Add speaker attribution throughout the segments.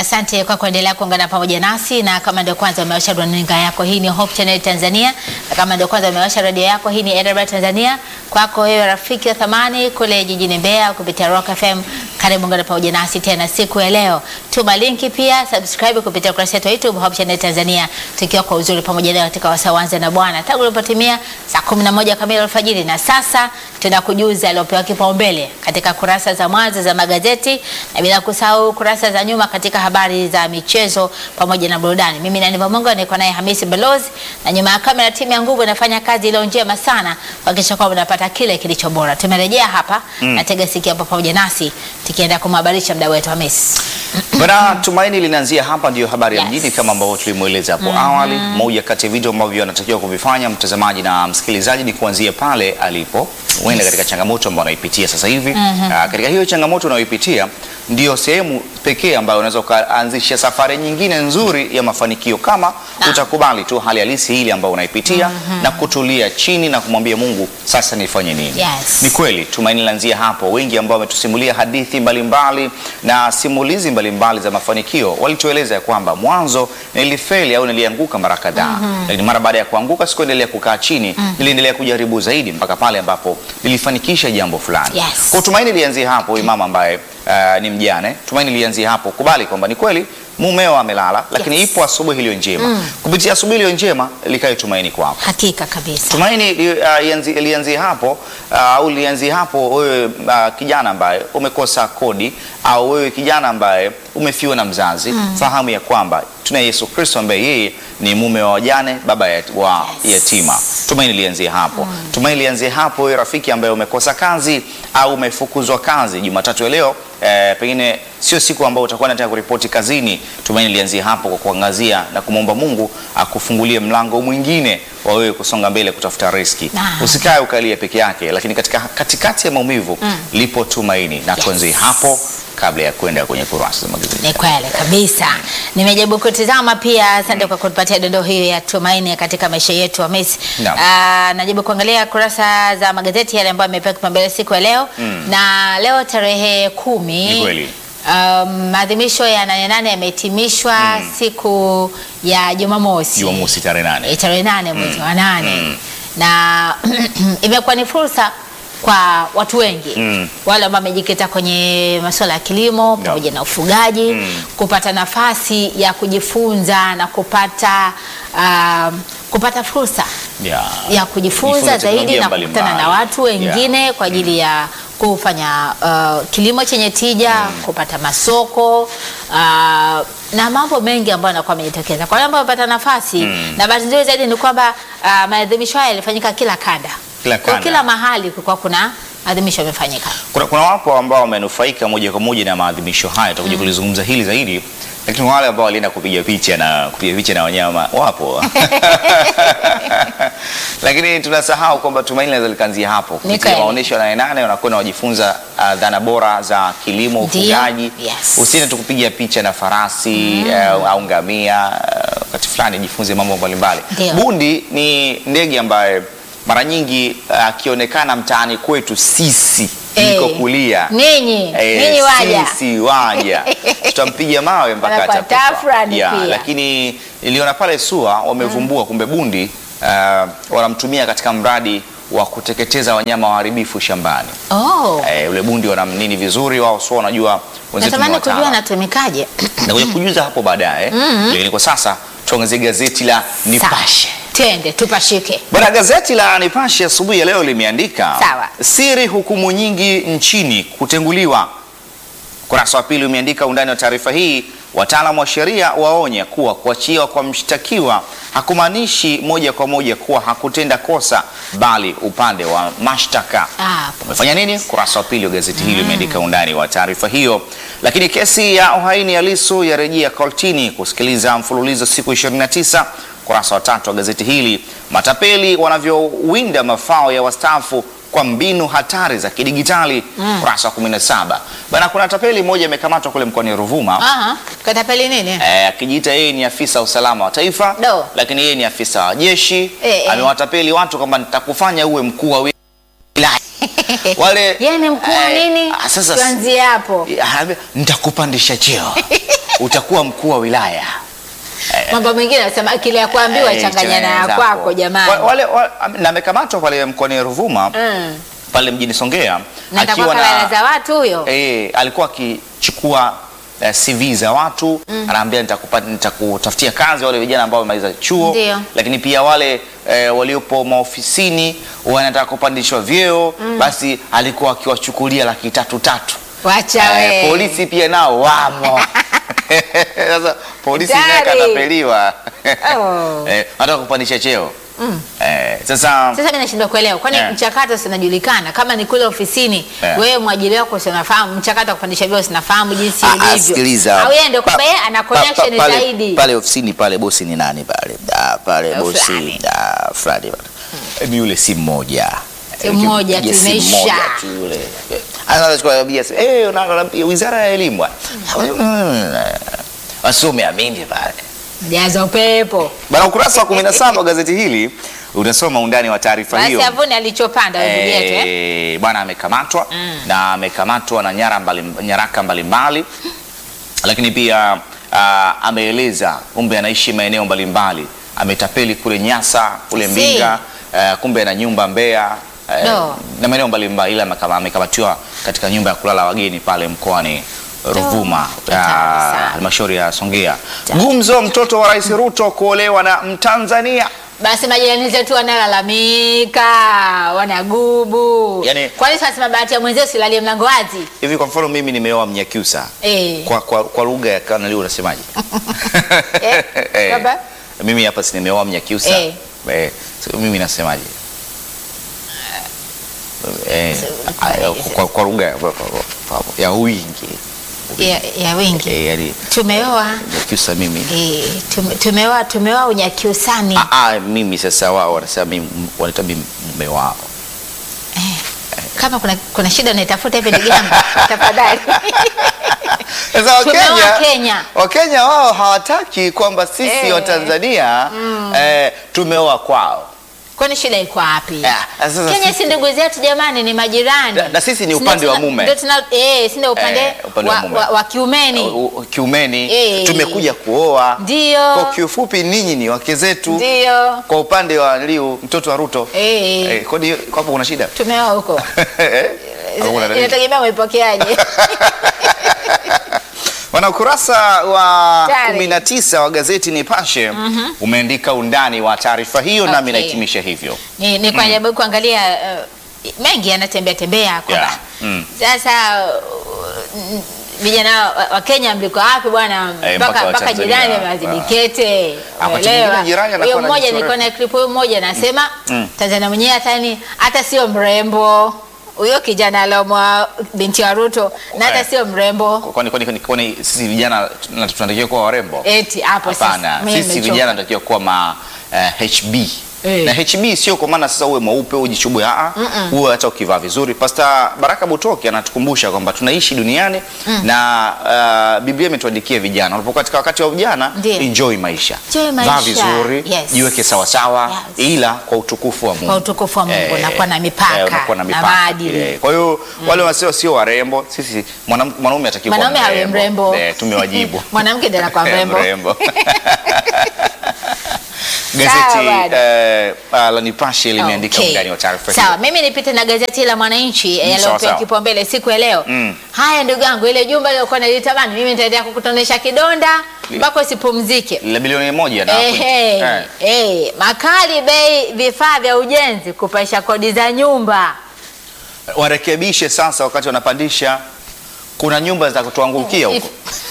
Speaker 1: Asante kwa kuendelea kuungana pamoja nasi, na kama ndio kwanza umewasha runinga yako, hii ni Hope Channel Tanzania, na kama ndio kwanza umewasha redio yako, hii ni AWR Tanzania. Kwako wewe rafiki wa thamani kule jijini Mbeya kupitia Rock FM, karibu ungana pamoja nasi tena siku ya leo. Tuma linki pia, subscribe kupitia ukurasa wetu wa YouTube Hope Channel Tanzania, tukiwa kwa uzuri pamoja leo katika wasawanza na Bwana tangu ilipotimia saa 11 kamili alfajiri, na sasa tunakujuza aliopewa kipaumbele katika kurasa za mwanzo za magazeti na bila kusahau kurasa za nyuma katika habari za michezo pamoja na burudani. Mimi ni Aniva Mungu, niko naye Hamisi Balozi, na nyuma ya kamera timu ya nguvu inafanya kazi iliyo njema sana kuhakikisha kwamba unapata kile kilicho bora. Tumerejea hapa na tega sikio hapo pamoja nasi tukienda kumhabarisha mdau wetu Hamisi.
Speaker 2: Bwana, tumaini linaanzia hapa, ndiyo habari ya
Speaker 1: Yes.
Speaker 2: mjini kama ambavyo tulimweleza hapo awali. Moja kati ya vitu ambavyo anatakiwa kuvifanya mtazamaji na msikilizaji ni kuanzia pale alipo huenda katika changamoto ambayo anaipitia sasa hivi. Ah, katika hiyo changamoto unayoipitia ndio sehemu pekee ambayo unaweza ukaanzisha safari nyingine nzuri ya mafanikio kama utakubali tu hali halisi ile ambayo unaipitia na kutulia chini na kumwambia Mungu, sasa nifanye nini?
Speaker 1: Yes.
Speaker 2: Ni kweli tumaini linaanzia hapo. Wengi ambao wametusimulia hadithi mbalimbali na simulizi mbalimbali za mafanikio walitueleza ya kwamba mwanzo nilifeli au nilianguka mara kadhaa, lakini mara baada ya kuanguka sikuendelea kukaa chini, niliendelea kujaribu zaidi mpaka pale ambapo nilifanikisha jambo fulani.
Speaker 1: Yes.
Speaker 2: Kwa tumaini lianzia hapo. Huyu mama ambaye uh, ni mjane, tumaini lianzia hapo, kubali kwamba ni kweli mumeo amelala, lakini
Speaker 1: Yes.
Speaker 2: ipo asubuhi iliyo njema. Kupitia asubuhi iliyo njema likae tumaini kwako.
Speaker 1: Hakika kabisa.
Speaker 2: Tumaini li- uh, lianzi- lianzie hapo uh, au lianzie hapo wewe uh, kijana ambaye umekosa kodi au wewe kijana ambaye umefiwa na mzazi, fahamu ya kwamba tuna Yesu Kristo ambaye yeye ni mume wa wajane, baba ya, wa
Speaker 1: Yes.
Speaker 2: yatima. Tumaini lianzie hapo. Tumaini lianzie hapo wewe rafiki ambaye umekosa kazi au umefukuzwa kazi Jumatatu ya leo eh, pengine sio siku ambayo utakuwa unataka kuripoti kazini. Tumaini lianzie hapo kwa kuangazia na kumwomba Mungu akufungulie mlango mwingine wa wewe kusonga mbele kutafuta riski.
Speaker 1: Naam.
Speaker 2: Usikae ukalia peke yake, lakini katika katikati ya maumivu lipo tumaini, na tuanzie hapo kabla ya kwenda kwenye kurasa za magazeti.
Speaker 1: Ni kweli kabisa. Nimejaribu kutizama pia, asante kwa kutupatia dondoo hiyo ya tumaini katika maisha yetu Hamisi.
Speaker 2: Naam.
Speaker 1: Ah, najaribu kuangalia kurasa za magazeti yale ambayo yamepewa kipaumbele siku ya leo na leo tarehe kumi
Speaker 2: Ni kweli.
Speaker 1: um, maadhimisho ya nane nane yamehitimishwa siku ya Jumamosi
Speaker 2: Jumamosi tarehe
Speaker 1: Eh,
Speaker 2: nane.
Speaker 1: tarehe nane mwezi wa nane na imekuwa ni fursa kwa watu wengi
Speaker 2: Mm.
Speaker 1: wale ambao wamejikita kwenye masuala ya kilimo pamoja na ufugaji kupata nafasi ya kujifunza na kupata um, kupata fursa
Speaker 2: Ya.
Speaker 1: ya kujifunza
Speaker 2: Jifunza
Speaker 1: zaidi
Speaker 2: teknolojia
Speaker 1: na kukutana na
Speaker 2: mbalimbali.
Speaker 1: watu wengine kwa ajili ya kufanya uh, kilimo chenye tija kupata masoko uh, na mambo mengi ambayo yanakuwa yamejitokeza kwa wale ambao wamepata nafasi na bahati nzuri zaidi ni kwamba uh, maadhimisho haya yalifanyika kila kanda
Speaker 2: Kila
Speaker 1: kwa
Speaker 2: kanda.
Speaker 1: kila mahali kulikuwa kuna adhimisho yamefanyika
Speaker 2: Kuna, kuna wapo ambao wamenufaika moja kwa moja na maadhimisho haya, tutakuja kulizungumza hili zaidi, lakini wale ambao walienda kupiga picha na kupiga picha na wanyama wapo lakini tunasahau kwamba tumaini linaweza likaanzia hapo kupitia
Speaker 1: kweli.
Speaker 2: maonyesho ya nane nane, wanakwenda wajifunza uh, dhana bora za kilimo,
Speaker 1: Ndiyo.
Speaker 2: ufugaji.
Speaker 1: Yes.
Speaker 2: Usiende tu kupiga picha na farasi uh, au ngamia uh, wakati fulani jifunze mambo mbalimbali.
Speaker 1: Ndiyo.
Speaker 2: Bundi ni ndege ambaye mara nyingi uh, akionekana mtaani kwetu sisi
Speaker 1: Eh,
Speaker 2: niko kulia
Speaker 1: ninyi
Speaker 2: Eh,
Speaker 1: ninyi waja
Speaker 2: sisi waja tutampiga mawe mpaka
Speaker 1: Wanakuwa
Speaker 2: atakufa.
Speaker 1: tafrani
Speaker 2: Yeah,
Speaker 1: pia.
Speaker 2: lakini niliona pale SUA wamevumbua kumbe bundi uh, wanamtumia katika mradi wa kuteketeza wanyama waharibifu shambani.
Speaker 1: oh.
Speaker 2: Eh, ule bundi wanamnini vizuri, wao SUA wanajua wenzetu ni
Speaker 1: natamani kujua
Speaker 2: wataalamu.
Speaker 1: anatumikaje
Speaker 2: Nakuja kujuza hapo baadaye, lakini kwa sasa tuangazie gazeti la Nipashe.
Speaker 1: Sawa. twende tupashike
Speaker 2: Bwana, gazeti la Nipashe asubuhi ya leo limeandika
Speaker 1: Sawa.
Speaker 2: siri hukumu nyingi nchini kutenguliwa. Ukurasa wa pili umeandika undani wa taarifa hii, wataalamu wa sheria waonya kuwa kuachiwa kwa mshtakiwa hakumaanishi moja kwa moja kuwa hakutenda kosa, bali upande wa mashtaka
Speaker 1: Ah,
Speaker 2: umefanya nini? Ukurasa wa pili wa gazeti hili umeandika undani wa taarifa hiyo. Lakini kesi ya uhaini ya Lissu yarejea kortini kusikiliza mfululizo siku 29. Ukurasa wa tatu wa gazeti hili, matapeli wanavyowinda mafao ya wastaafu kwa mbinu hatari za kidigitali. Ukurasa wa 17 bana, kuna tapeli mmoja amekamatwa kule mkoani Ruvuma
Speaker 1: aha katapeli nini
Speaker 2: eh, akijiita yeye ni afisa wa usalama wa taifa
Speaker 1: Do.
Speaker 2: lakini yeye ni afisa wa jeshi
Speaker 1: Eh, eh.
Speaker 2: amewatapeli watu kwamba nitakufanya uwe mkuu wa wilaya wale
Speaker 1: yeye ni mkuu wa
Speaker 2: eh,
Speaker 1: nini
Speaker 2: ah, sasa
Speaker 1: tuanzie hapo
Speaker 2: Anaambia, nitakupandisha cheo utakuwa mkuu wa wilaya.
Speaker 1: Mambo mengine anasema akili ya kuambiwa
Speaker 2: Eh,
Speaker 1: changanya na ya
Speaker 2: zako.
Speaker 1: kwako jamani.
Speaker 2: Wa- Wale, wa- na amekamatwa pale mkoani Ruvuma
Speaker 1: Mm.
Speaker 2: pale mjini Songea
Speaker 1: Na atakuwa kabla za watu huyo.
Speaker 2: eh, alikuwa akichukua eh, CV za watu anaambia nitakupa nitakutafutia kazi wale vijana ambao wamemaliza chuo,
Speaker 1: Ndio.
Speaker 2: lakini pia wale eh, waliopo maofisini wanataka kupandishwa vyeo, basi alikuwa akiwachukulia laki tatu tatu.
Speaker 1: Wacha
Speaker 2: Eh,
Speaker 1: we.
Speaker 2: polisi pia nao wamo. Sasa polisi naye
Speaker 1: Hatari.
Speaker 2: katapeliwa.
Speaker 1: Oh.
Speaker 2: Eh, anataka kupandisha cheo. Eh, sasa
Speaker 1: Sasa mimi nashindwa kuelewa kwani
Speaker 2: Eh.
Speaker 1: mchakato sinajulikana kama ni kule ofisini
Speaker 2: Eh.
Speaker 1: wewe mwajiri wako sinafahamu mchakato wa kupandisha vyeo sinafahamu jinsi
Speaker 2: Ah, ah,
Speaker 1: ulivyo.
Speaker 2: sikiliza.
Speaker 1: Au yeye ndio kwamba
Speaker 2: Pa-
Speaker 1: yeye ana
Speaker 2: pa-
Speaker 1: connection
Speaker 2: pa- pale-
Speaker 1: zaidi.
Speaker 2: Pale ofisini pale bosi ni nani pale? Ah, pale
Speaker 1: Eh,
Speaker 2: bosi
Speaker 1: fulani.
Speaker 2: ah, fulani pale. Hebu yule si mmoja.
Speaker 1: Si mmoja tu,
Speaker 2: Yes, si
Speaker 1: imeisha.
Speaker 2: mmoja tu yule. Anaanza kuambia eh, unaambia wizara ya elimu. Wasome amini pale.
Speaker 1: Jaza upepo.
Speaker 2: Bana, ukurasa wa 17 wa gazeti hili utasoma undani wa taarifa
Speaker 1: Basi
Speaker 2: hiyo.
Speaker 1: avune alichopanda wewe ndugu yetu eh.
Speaker 2: Eh, bwana amekamatwa na amekamatwa na nyara mbali, nyaraka mbalimbali lakini pia ah, ameeleza kumbe anaishi maeneo mbalimbali ametapeli kule Nyasa kule
Speaker 1: Si.
Speaker 2: Mbinga ah, kumbe ana nyumba Mbeya eh,
Speaker 1: Do.
Speaker 2: na maeneo mbalimbali ila amekama- amekamatiwa katika nyumba ya kulala wageni pale mkoani Ruvuma
Speaker 1: Hatari
Speaker 2: ah,
Speaker 1: sana.
Speaker 2: halmashauri ya Songea. Gumzo mtoto wa Rais Ruto kuolewa na Mtanzania.
Speaker 1: Basi majirani zetu wanalalamika, wanagubu.
Speaker 2: Yaani-
Speaker 1: Kwani sasa bahati ya mwenzio silalie mlango wazi?
Speaker 2: Hivi kwa mfano mimi nimeoa Mnyakyusa
Speaker 1: Eh.
Speaker 2: kwa, kwa, kwa lugha ya kanali unasemaje?
Speaker 1: Eh,
Speaker 2: Eh,
Speaker 1: baba?
Speaker 2: mimi hapa si nimeoa Mnyakyusa
Speaker 1: Eh.
Speaker 2: eh, so mimi nasemaje? Eh,
Speaker 1: So,
Speaker 2: kwa- kwa, kwa lugha ya- ya wingi
Speaker 1: Ya, ya wingi.
Speaker 2: eh, yani
Speaker 1: Tumeoa
Speaker 2: Mnyakyusa mimi
Speaker 1: eh, tume- tumeoa tumeoa unyakiusani.
Speaker 2: ah, ah, mimi sasa wao wanasema mimi wanaita mimi mume wao
Speaker 1: Kama kuna, kuna shida unaitafuta hivi ndugu yangu, tafadhali.
Speaker 2: Sasa
Speaker 1: Tumeoa
Speaker 2: Wakenya,
Speaker 1: Kenya.
Speaker 2: Wakenya wao hawataki kwamba sisi
Speaker 1: Eh.
Speaker 2: wa Tanzania eh, tumeoa kwao
Speaker 1: Kwani shida iko wapi?
Speaker 2: Ah, sasa
Speaker 1: Kenya
Speaker 2: sisi-
Speaker 1: si ndugu zetu jamani, ni majirani.
Speaker 2: Na- na sisi ni
Speaker 1: Si
Speaker 2: upande
Speaker 1: ndio
Speaker 2: wa
Speaker 1: tuna-
Speaker 2: mume.
Speaker 1: ndio tuna eh, si ndio upande,
Speaker 2: Eh, upande wa
Speaker 1: wa,
Speaker 2: mume.
Speaker 1: wa, wa kiumeni.
Speaker 2: U- u- kiumeni
Speaker 1: Eh.
Speaker 2: tumekuja kuoa
Speaker 1: Ndio.
Speaker 2: kwa kiufupi ninyi ni wake zetu
Speaker 1: Ndio.
Speaker 2: kwa upande wa Liu mtoto wa Ruto
Speaker 1: Eh.
Speaker 2: eh, kwani kwa hapo kuna shida
Speaker 1: Tumeoa huko.
Speaker 2: Eh? Au kuna dalili?
Speaker 1: Inategemea umeipokeaje.
Speaker 2: Wana ukurasa wa
Speaker 1: Tayari.
Speaker 2: 19 wa gazeti Nipashe umeandika undani wa taarifa hiyo nami
Speaker 1: Okay.
Speaker 2: nahitimisha hivyo
Speaker 1: ni, ni kwa sababu kuangalia uh, mengi yanatembea tembea kwamba
Speaker 2: Yeah. Mm.
Speaker 1: sasa uh, vijana wa- wa Kenya mliko wapi bwana
Speaker 2: Eh,
Speaker 1: mpaka
Speaker 2: mpaka wa
Speaker 1: mpaka
Speaker 2: Tanzania.
Speaker 1: jirani amewazidikete
Speaker 2: Ah, wakati
Speaker 1: unaelewa
Speaker 2: mwingine jirani anakuwa
Speaker 1: huyo
Speaker 2: na
Speaker 1: mmoja
Speaker 2: jicho
Speaker 1: nilikuwa na
Speaker 2: refu.
Speaker 1: clip huyo mmoja anasema
Speaker 2: Mm.
Speaker 1: Tanzania mwenyewe hata ni hata sio mrembo huyo kijana alomwa binti wa Ruto na hata
Speaker 2: Eh.
Speaker 1: sio mrembo
Speaker 2: kwani kwani kwani- kwani sisi vijana tuna- tunatakiwa kuwa warembo
Speaker 1: eti hapo sasa
Speaker 2: hapana
Speaker 1: mimi
Speaker 2: sisi
Speaker 1: nimechoka.
Speaker 2: vijana tunatakiwa kuwa ma eh, HB
Speaker 1: Eh.
Speaker 2: na HB sio kwa maana sasa uwe mweupe ujichubue a uwe hata ukivaa vizuri Pasta Baraka Butoki anatukumbusha kwamba tunaishi duniani na uh, Biblia imetuandikia vijana unapokuwa katika wakati wa ujana
Speaker 1: Ndiyo.
Speaker 2: enjoy maisha
Speaker 1: Enjoy maisha.
Speaker 2: vaa vizuri
Speaker 1: Yes.
Speaker 2: jiweke sawa sawa
Speaker 1: Yes.
Speaker 2: ila kwa utukufu wa Mungu
Speaker 1: Kwa utukufu wa Mungu, na kuwa na mipaka,
Speaker 2: unakuwa na
Speaker 1: na
Speaker 2: mipaka
Speaker 1: maadili.
Speaker 2: Eh, kwa hiyo wale wasio sio warembo sisi mwanam- mwanaume atakiwa kuwa
Speaker 1: Mwanaume hawe mrembo.
Speaker 2: Eh, tumewajibu
Speaker 1: Mwanamke ndiye anakuwa
Speaker 2: Eh,
Speaker 1: mrembo.
Speaker 2: mrembo.
Speaker 1: Sawa,
Speaker 2: Gazeti
Speaker 1: bwana.
Speaker 2: eh, ah, la Nipashe limeandika
Speaker 1: Okay.
Speaker 2: undani wa taarifa
Speaker 1: Sawa,
Speaker 2: hiyo.
Speaker 1: mimi nipite na gazeti la Mwananchi eh,
Speaker 2: sawa,
Speaker 1: yaliyopewa
Speaker 2: sawa.
Speaker 1: kipaumbele siku ya leo.
Speaker 2: Mm.
Speaker 1: Haya ndugu yangu, ile jumba lilokuwa nalitamani mimi nitaendelea kukutonesha kidonda mpaka usipumzike.
Speaker 2: la bilioni moja na
Speaker 1: Ehe,
Speaker 2: Eh.
Speaker 1: eh, makali bei vifaa vya ujenzi kupaisha kodi za nyumba.
Speaker 2: warekebishe sasa wakati wanapandisha kuna nyumba za kutuangukia huko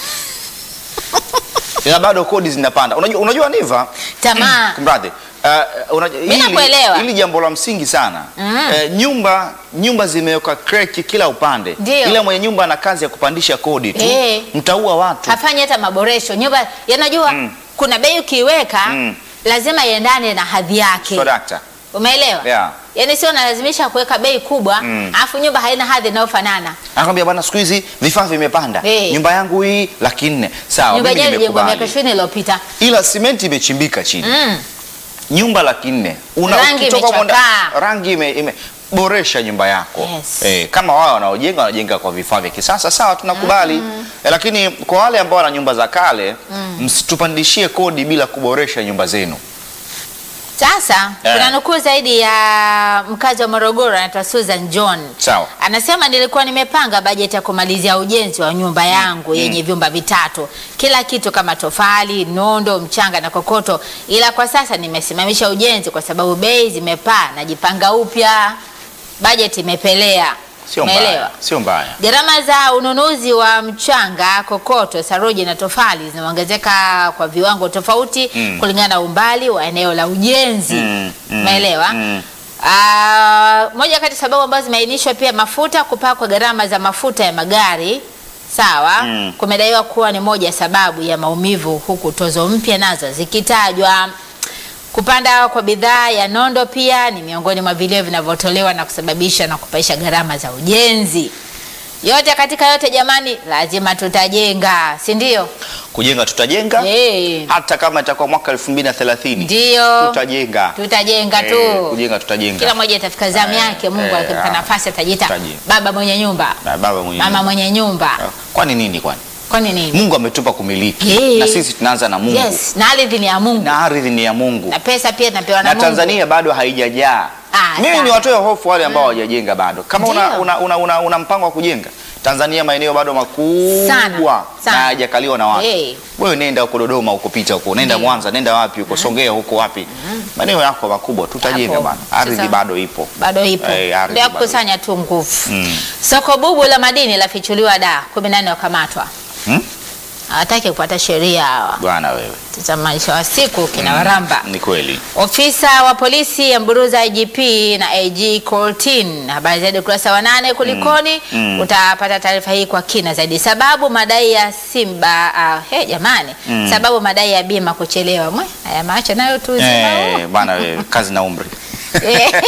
Speaker 2: ila bado kodi zinapanda unajua, unajua niva
Speaker 1: Tamaa.
Speaker 2: kumradhi uh, unajua,
Speaker 1: Mimi nakuelewa.
Speaker 2: hili jambo la msingi sana
Speaker 1: Mm.
Speaker 2: Eh, nyumba nyumba zimeweka kreki kila upande
Speaker 1: Ndio.
Speaker 2: ila mwenye nyumba ana kazi ya kupandisha kodi tu
Speaker 1: Eh.
Speaker 2: mtaua watu
Speaker 1: Hafanyi hata maboresho. Nyumba yanajua
Speaker 2: Mm.
Speaker 1: kuna bei ukiiweka
Speaker 2: Mm.
Speaker 1: lazima iendane na hadhi yake.
Speaker 2: so dakta
Speaker 1: Umeelewa?
Speaker 2: Yeah.
Speaker 1: Yaani sio nalazimisha kuweka bei kubwa,
Speaker 2: Mm.
Speaker 1: alafu nyumba haina hadhi inayofanana.
Speaker 2: anakwambia bwana siku hizi vifaa vimepanda
Speaker 1: Eh.
Speaker 2: nyumba yangu hii laki nne sawa
Speaker 1: Nyumba
Speaker 2: mimi
Speaker 1: yenyewe ilijengwa miaka
Speaker 2: nimekubali
Speaker 1: 20 iliyopita.
Speaker 2: ila simenti imechimbika chini
Speaker 1: Mm.
Speaker 2: nyumba laki nne Una-
Speaker 1: Rangi
Speaker 2: ukitoka huko nda-
Speaker 1: imechakaa.
Speaker 2: rangi ime, ime boresha nyumba yako
Speaker 1: Yes.
Speaker 2: eh, kama wao wanaojenga wanajenga kwa vifaa vya kisasa sawa, tunakubali eh, lakini kwa wale ambao wana nyumba za kale msitupandishie kodi bila kuboresha nyumba zenu.
Speaker 1: Sasa
Speaker 2: Eh.
Speaker 1: kuna nukuu zaidi ya mkazi wa Morogoro anaitwa Susan John.
Speaker 2: Sawa.
Speaker 1: Anasema nilikuwa nimepanga bajeti ya kumalizia ujenzi wa nyumba yangu yenye vyumba vitatu, kila kitu kama tofali, nondo, mchanga na kokoto, ila kwa sasa nimesimamisha ujenzi kwa sababu bei zimepaa, najipanga upya, bajeti imepelea.
Speaker 2: Sio
Speaker 1: Umeelewa?
Speaker 2: mbaya, sio mbaya.
Speaker 1: Gharama za ununuzi wa mchanga, kokoto, saruji na tofali zinaongezeka kwa viwango tofauti
Speaker 2: Mm.
Speaker 1: kulingana na umbali wa eneo la ujenzi.
Speaker 2: Mm, mm,
Speaker 1: Umeelewa?
Speaker 2: mm.
Speaker 1: Ah, moja kati ya sababu ambazo zimeainishwa pia mafuta, kupaa kwa gharama za mafuta ya magari sawa,
Speaker 2: Mm.
Speaker 1: kumedaiwa kuwa ni moja ya sababu ya maumivu, huku tozo mpya nazo zikitajwa. Kupanda kwa bidhaa ya nondo pia ni miongoni mwa vilio vinavyotolewa na kusababisha na kupaisha gharama za ujenzi. Yote katika yote, jamani, lazima tutajenga, si ndio?
Speaker 2: Kujenga tutajenga
Speaker 1: Eh,
Speaker 2: hata kama itakuwa mwaka 2030
Speaker 1: ndio
Speaker 2: tutajenga.
Speaker 1: tutajenga
Speaker 2: Eh,
Speaker 1: tu.
Speaker 2: kujenga tutajenga.
Speaker 1: Kila mmoja itafika zamu
Speaker 2: Eh,
Speaker 1: yake. Mungu
Speaker 2: eh,
Speaker 1: akimpa
Speaker 2: ah,
Speaker 1: nafasi atajiita
Speaker 2: tutajenga.
Speaker 1: baba mwenye nyumba,
Speaker 2: Na baba mwenye
Speaker 1: mama mwenye nyumba.
Speaker 2: Kwani nini kwani?
Speaker 1: Kwani nini?
Speaker 2: Mungu ametupa kumiliki
Speaker 1: Eh.
Speaker 2: na sisi tunaanza na Mungu
Speaker 1: Yes, na ardhi ni ya Mungu
Speaker 2: na ardhi ni ya Mungu
Speaker 1: na pesa pia tunapewa na,
Speaker 2: na
Speaker 1: Mungu.
Speaker 2: Tanzania bado haijajaa.
Speaker 1: Ah,
Speaker 2: Mimi
Speaker 1: sawa.
Speaker 2: ni watoe hofu wale ambao hawajajenga bado. Kama una,
Speaker 1: Ndio.
Speaker 2: una, una, una, una mpango wa kujenga Tanzania, maeneo bado makubwa
Speaker 1: Sana,
Speaker 2: na
Speaker 1: sana.
Speaker 2: hayajakaliwa na watu.
Speaker 1: Eh.
Speaker 2: Wewe nenda huko Dodoma huko, pita huko, nenda
Speaker 1: Ndio.
Speaker 2: Mwanza, nenda wapi huko, Songea huko wapi, maeneo yako makubwa, tutajenga
Speaker 1: Hapo.
Speaker 2: bana. Ardhi
Speaker 1: Sasa-
Speaker 2: bado ipo.
Speaker 1: bado ipo
Speaker 2: Eh, ardhi
Speaker 1: ndio
Speaker 2: bado
Speaker 1: kukusanya tu nguvu.
Speaker 2: Mm.
Speaker 1: Soko bubu la madini lafichuliwa da, kumi na nne wakamatwa.
Speaker 2: Hmm?
Speaker 1: Hawataki kufuata sheria hawa.
Speaker 2: Bwana wewe,
Speaker 1: Sasa maisha wa siku kina waramba.
Speaker 2: ni kweli.
Speaker 1: Ofisa wa polisi amburuza IGP na AG Coltin. Habari zaidi ukurasa wa nane. Kulikoni?
Speaker 2: Mm.
Speaker 1: Utapata taarifa hii kwa kina zaidi. Sababu madai ya Simba. Uh, he jamani,
Speaker 2: Mm.
Speaker 1: sababu madai ya bima kuchelewa. Mwe, haya macho nayo tu uzima
Speaker 2: Eh,
Speaker 1: huu.
Speaker 2: bwana wewe, kazi na umri.
Speaker 1: Eh.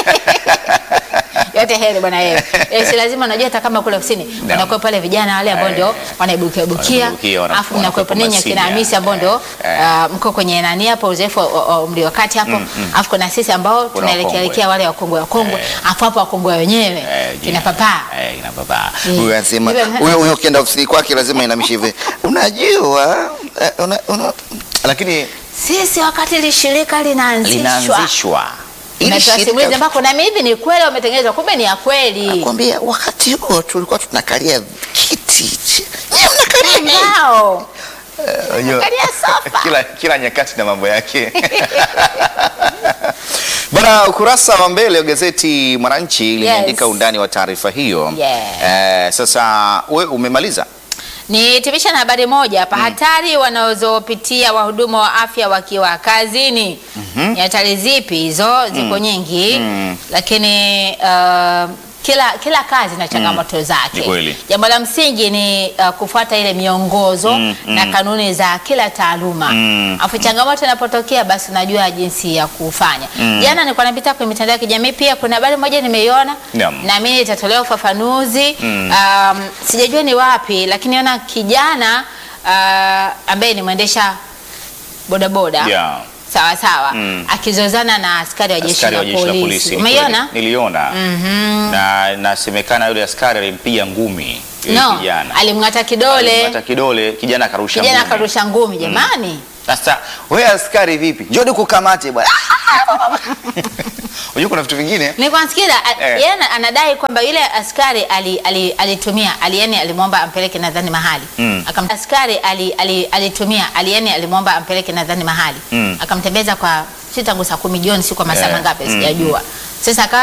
Speaker 1: yote heri bwana wewe. Eh, si lazima unajua hata kama kule ofisini wanakuwa pale vijana wale ambao
Speaker 2: Eh.
Speaker 1: ndio wanaibukia bukia,
Speaker 2: Wanaibukia, wana-
Speaker 1: alafu mnakuwa
Speaker 2: wanakuwa
Speaker 1: ninyi akina
Speaker 2: masinia.
Speaker 1: Hamisi ambao ndio
Speaker 2: Eh.
Speaker 1: ah, mko kwenye nani hapo uzoefu wa- wa wa umri wa kati hapo, alafu kuna sisi ambao tunaelekea
Speaker 2: wakongwe.
Speaker 1: elekea wale wakongwe wakongwe,
Speaker 2: Eh.
Speaker 1: alafu hapo wakongwe wenyewe
Speaker 2: Eh,
Speaker 1: kina papa
Speaker 2: Eh, kina papa.
Speaker 1: Eh.
Speaker 3: Huyu anasema
Speaker 1: Yule-
Speaker 3: huyo huyo ukienda ofisini kwake lazima inamishe hivi. Unajua eh, una, una,
Speaker 2: Lakini
Speaker 1: sisi wakati lishirika linaanzishwa
Speaker 2: linaanzishwa
Speaker 3: ili
Speaker 1: Umetoa
Speaker 3: shirika-
Speaker 1: simulizi ambako na mimi hivi ni kweli wametengenezwa, kumbe ni ya kweli.
Speaker 3: kwambia wakati huo tulikuwa tunakalia kiti. chi- Nyie mnakalia nini?
Speaker 1: Ngao.
Speaker 2: Unajua,
Speaker 1: Kalia sofa.
Speaker 2: kila, kila nyakati na mambo yake bana. Ukurasa wa mbele wa gazeti Mwananchi limeandika
Speaker 1: Yes.
Speaker 2: undani wa taarifa hiyo.
Speaker 1: Yeah.
Speaker 2: Eh, sasa we umemaliza?
Speaker 1: Nihitimisha na habari moja hapa, hatari wanazopitia wahudumu wa afya wakiwa kazini. Ni hatari zipi hizo? Ziko nyingi,
Speaker 2: Mm.
Speaker 1: lakini uh, kila kila kazi na changamoto
Speaker 2: Ni
Speaker 1: zake.
Speaker 2: kweli.
Speaker 1: Jambo la msingi ni uh, kufuata ile miongozo
Speaker 2: Mm,
Speaker 1: na kanuni za kila taaluma.
Speaker 2: Mm.
Speaker 1: Afu changamoto inapotokea basi unajua jinsi ya kufanya. Jana nilikuwa napita kwenye mitandao ya kijamii pia kuna habari moja nimeiona
Speaker 2: Naam.
Speaker 1: na mimi itatolewa ufafanuzi
Speaker 2: Mm.
Speaker 1: um, sijajua ni wapi lakini naona kijana uh, ambaye ni mwendesha bodaboda
Speaker 2: Yeah.
Speaker 1: sawa sawa
Speaker 2: Mm.
Speaker 1: akizozana na askari wa jeshi
Speaker 2: Askari
Speaker 1: la
Speaker 2: wa jeshi la polisi.
Speaker 1: polisi
Speaker 2: Ni
Speaker 1: umeiona
Speaker 2: kweli, Niliona. Na nasemekana yule askari alimpiga ngumi yule
Speaker 1: no
Speaker 2: kijana.
Speaker 1: alimng'ata kidole
Speaker 2: Hata kidole kijana akarusha
Speaker 1: kijana
Speaker 2: ngumi.
Speaker 1: akarusha ngumi jamani
Speaker 2: Sasa wewe askari vipi? Njoo nikukamate bwana. Unajua kuna vitu vingine
Speaker 1: Nilikuwa nasikia a-
Speaker 2: Eh.
Speaker 1: yeye ana- anadai kwamba yule askari ali- ali- alitumia ali, yani alimwomba ampeleke nadhani mahali
Speaker 2: Mm.
Speaker 1: Akam, askari ali, ali, alitumia ali, yani alimwomba ampeleke nadhani mahali
Speaker 2: Mm.
Speaker 1: akamtembeza kwa si tangu saa kumi jioni si kwa masaa
Speaker 2: Eh.
Speaker 1: mangapi
Speaker 2: Mm.
Speaker 1: sijajua sasa akawa